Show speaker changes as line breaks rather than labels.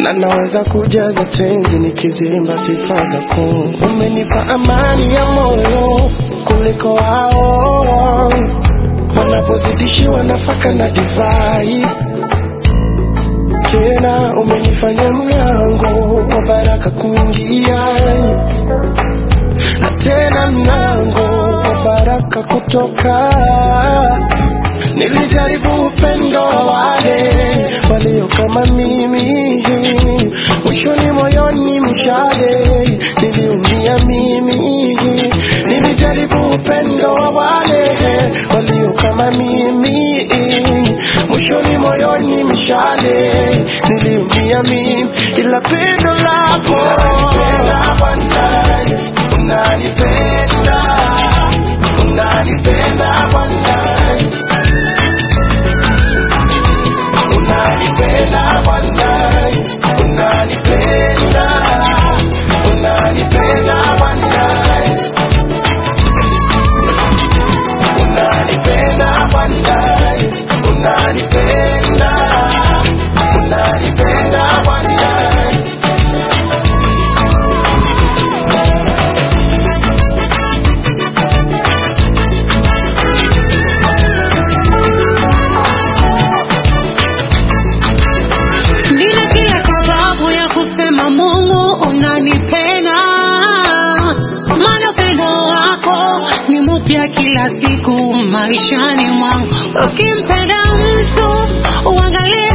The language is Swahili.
na naweza kujaza tenzi nikizimba sifa zako. Umenipa amani ya moyo kuliko wao wanapozidishiwa nafaka na divai. Tena umenifanya mlango wa baraka kuingia, na tena mlango wa baraka kutoka. Nilijaribu upendo wa wale walio kama mimi, mwishoni moyoni mshale niliumia mimi. Nilijaribu upendo wa wale walio kama mimi, mwishoni moyoni mshale niliumia mimi, ila pendo lako unanipenda Bwana, unanipenda, unanipenda Bwana unanipenda Bwana, unanipenda, unanipenda Bwana, unanipenda Bwana, unanipenda, unanipenda Bwana.
Nina kila sababu ya kusema Mungu unanipenda, maana upendo wako ni mpya kila siku maishani mwangu. Ukimpenda mtu uangalie